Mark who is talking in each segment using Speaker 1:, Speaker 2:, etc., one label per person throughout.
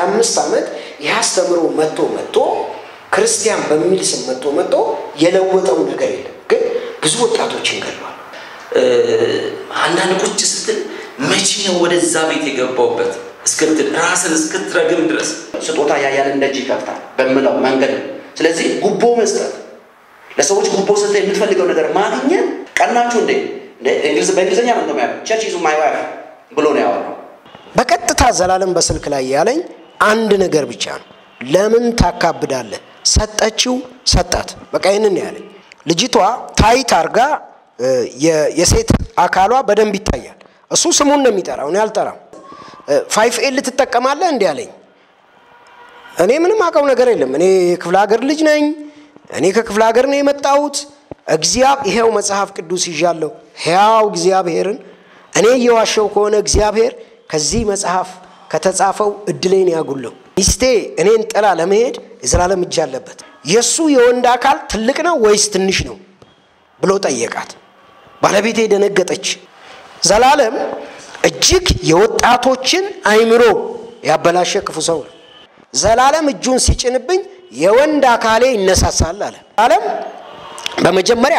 Speaker 1: 25 ዓመት ይህ አስተምሮ መጥቶ መጥቶ ክርስቲያን በሚል ስም መጥቶ መጥቶ የለወጠው ነገር የለም። ግን ብዙ ወጣቶችን ገድሏል።
Speaker 2: አንዳንድ ቁጭ ስትል መቼ ነው ወደዛ ቤት የገባውበት እስክትል ራስን እስክትረግም ድረስ
Speaker 3: ስጦታ ያያልን ደጅ ይከፍታል በምለው መንገድ ነው። ስለዚህ ጉቦ መስጠት ለሰዎች ጉቦ ሰጠ የምትፈልገው ነገር ማግኘት ቀናችሁ እንዴ እንግሊዝ በእንግሊዝኛ ነው እንደሚያ ቸርች ይዙ ማይ ዋይፍ ብሎ ነው ያወራው።
Speaker 1: በቀጥታ ዘላለም በስልክ ላይ ያለኝ አንድ ነገር ብቻ ነው። ለምን ታካብዳለህ? ሰጠችው፣ ሰጣት። በቃ ይህንን ነው ያለኝ። ልጅቷ ታይት አርጋ የሴት አካሏ በደንብ ይታያል። እሱ ስሙን ነው የሚጠራው፣ እኔ አልጠራም። ፋይፍ ኤል ትጠቀማለህ እንዲህ አለኝ። እኔ ምንም አውቀው ነገር የለም። እኔ የክፍለ ሀገር ልጅ ነኝ። እኔ ከክፍለ ሀገር ነው የመጣሁት። እግዚአብሔር ይሄው መጽሐፍ ቅዱስ ይዣለሁ። ሕያው እግዚአብሔርን እኔ እየዋሸው ከሆነ እግዚአብሔር ከዚህ መጽሐፍ ከተጻፈው እድሌን ያጉለው። ሚስቴ እኔን ጥላ ለመሄድ የዘላለም እጅ አለበት። የእሱ የወንድ አካል ትልቅ ነው ወይስ ትንሽ ነው ብሎ ጠየቃት። ባለቤቴ ደነገጠች። ዘላለም እጅግ የወጣቶችን አይምሮ ያበላሸ ክፉ ሰው ነው። ዘላለም እጁን ሲጭንብኝ የወንድ አካሌ ይነሳሳል አለ። ዘላለም በመጀመሪያ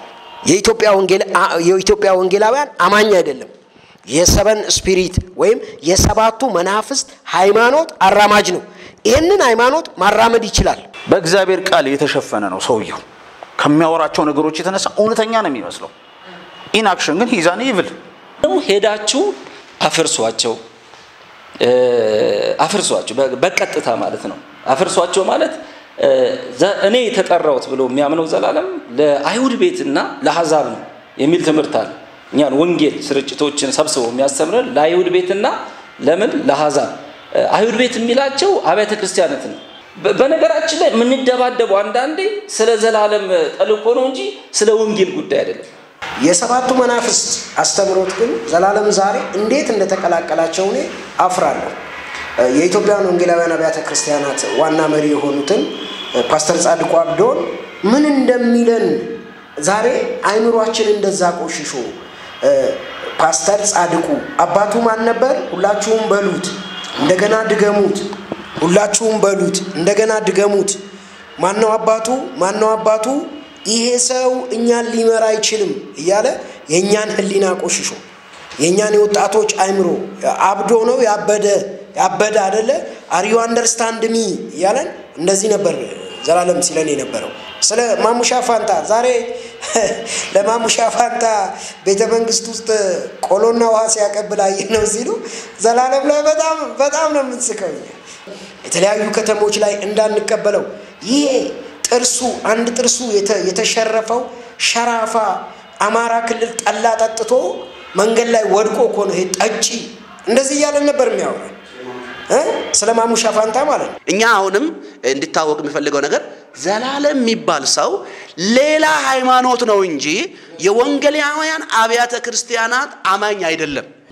Speaker 1: የኢትዮጵያ ወንጌላውያን አማኝ አይደለም። የሰበን ስፒሪት ወይም የሰባቱ መናፍስት ሃይማኖት አራማጅ ነው። ይህንን ሃይማኖት ማራመድ ይችላል።
Speaker 4: በእግዚአብሔር ቃል የተሸፈነ ነው ሰውየው። ከሚያወራቸው ነገሮች የተነሳ እውነተኛ ነው የሚመስለው። ኢንአክሽን ግን ሂዛን ይብል
Speaker 2: ሄዳችሁ አፍርሷቸው አፍርሷቸው በቀጥታ ማለት ነው። አፍርሷቸው ማለት እኔ የተጠራሁት ብሎ የሚያምነው ዘላለም ለአይሁድ ቤትና ለአሕዛብ ነው የሚል ትምህርት አለ። እኛን ወንጌል ስርጭቶችን ሰብስበው የሚያስተምረን ለአይሁድ ቤትና ለምን ለአሕዛብ። አይሁድ ቤት የሚላቸው አብያተ ክርስቲያናት ነው። በነገራችን ላይ የምንደባደበው አንዳንዴ ስለ ዘላለም ተልእኮ ነው እንጂ ስለ ወንጌል ጉዳይ አይደለም።
Speaker 1: የሰባቱ መናፍስት አስተምሮት ግን ዘላለም ዛሬ እንዴት እንደተቀላቀላቸው እኔ አፍራለሁ። የኢትዮጵያን ወንጌላውያን አብያተ ክርስቲያናት ዋና መሪ የሆኑትን ፓስተር ጻድቁ አብዶን ምን እንደሚለን ዛሬ አይምሯችን እንደዛ ቆሽሾ ፓስተር ጻድቁ አባቱ ማን ነበር? ሁላችሁም በሉት፣ እንደገና ድገሙት። ሁላችሁም በሉት፣ እንደገና ድገሙት። ማነው አባቱ? ማነው አባቱ? ይሄ ሰው እኛን ሊመራ አይችልም እያለ የእኛን ሕሊና ቆሽሾ የእኛን የወጣቶች አይምሮ አብዶ ነው ያበደ ያበደ አደለ አሪዩ አንደርስታንድ ሚ እያለን እንደዚህ ነበር ዘላለም ሲለን የነበረው። ስለ ማሙሻ ፋንታ ዛሬ ለማሙሻ ፋንታ ቤተ መንግስት ውስጥ ቆሎና ውሃ ሲያቀብል አየነው ሲሉ ዘላለም ላይ በጣም በጣም ነው የምንስቀው። የተለያዩ ከተሞች ላይ እንዳንቀበለው ይሄ ጥርሱ አንድ ጥርሱ የተሸረፈው ሸራፋ አማራ ክልል ጠላ ጠጥቶ መንገድ ላይ ወድቆ እኮ ነው ይሄ ጠጪ። እንደዚህ እያለን ነበር የሚያወራ ስለ ማሙሻ ፋንታ ማለት ነው።
Speaker 3: እኛ አሁንም እንዲታወቅ የሚፈልገው ነገር ዘላለም የሚባል ሰው ሌላ ሃይማኖት ነው እንጂ የወንጌላውያን አብያተ ክርስቲያናት አማኝ አይደለም።